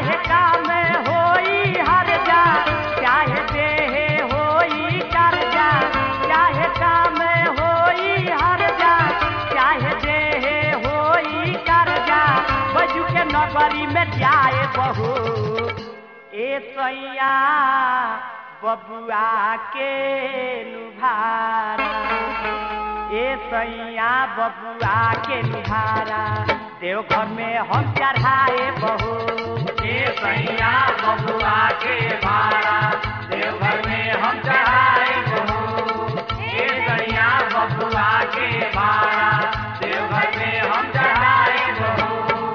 चाहे काम होई हर जा चाहे देह होई कर जा चाहे काम होई हर जा चाहे देह होई कर जा बजू के नगरी में जाए बहू ए सैया बबुआ के लुभारा ए सैया बबुआ के लुभारा देवघर में हम चढ़ाए बहू ए सैया बबुआ के भाड़ा देवघर में हम चढ़ाए बहू ए सैया बबुआ के भाड़ा देवघर में हम चढ़ाए बहू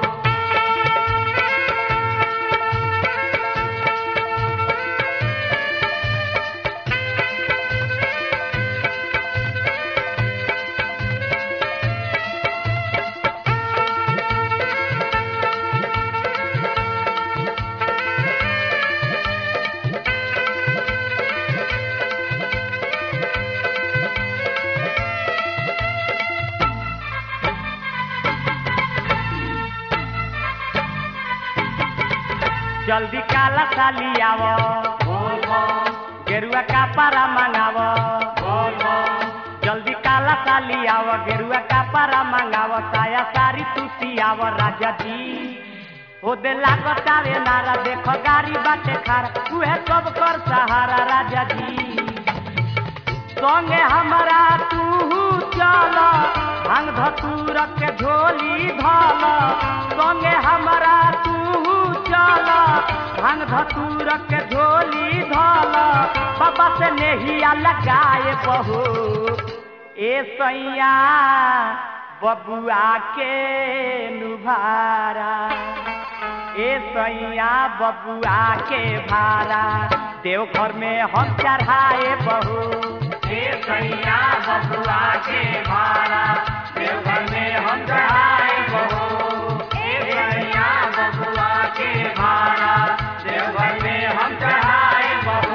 जल्दी काला साली आव बोल बम गेरुआ का पारा मंगाव बोल बम जल्दी काला साली आव गेरुआ का पारा मंगाव साया सारी तुसी आव राजा जी हो दे लागत आवे नारा देखो गाड़ी बाटे खार उहे सब कर सहारा राजा जी संगे हमरा तू चल भांग धतूर के झोली धल संगे हमरा तू चल भांग धतूर के झोली धल बाबा से नेहिया लगाए बहू ए सैया बबुआ के नुभारा ए सैया बबुआ के भारा देवघर में हम चढ़ाए बहू ए सैया बबुआ के भाड़ा देवघर में हम चढ़ाए बहू ए सैया बबुआ के भाड़ा देवघर में हम चढ़ाए बहू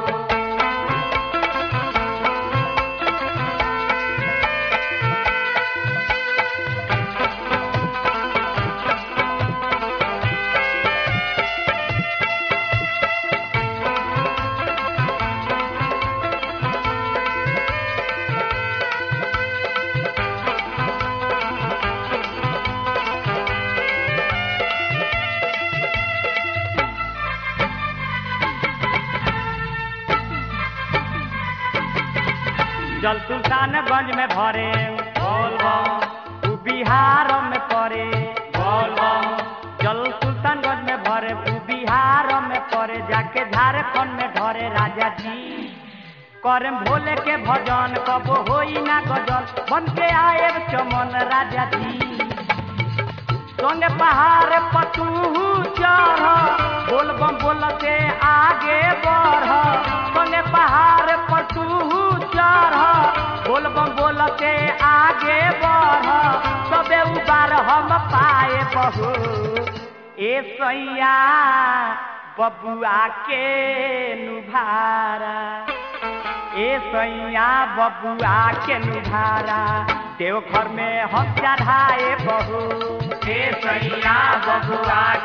जल सुल्तानगंज में भरे बोल बम उ बिहार में पड़े बोल बम जल सुल्तानगंज में भरे उ बिहार में पड़े जाके झारखंड में धरे राजा जी करम भोले के भजन कब होई ना गजल बन के आए चमन राजा जी संगे पहाड़ पतू चढ़ बोल बम बोलते आगे बढ़ संगे पहाड़ पतू चढ़ बोल बम बोलते आगे बढ़ सबे उबार हम पाए बहू ए सैया बबुआ के नुभारा ए सैया बबुआ के नुभारा देवघर में हम चढ़ाए बहू ए सैया बबुआ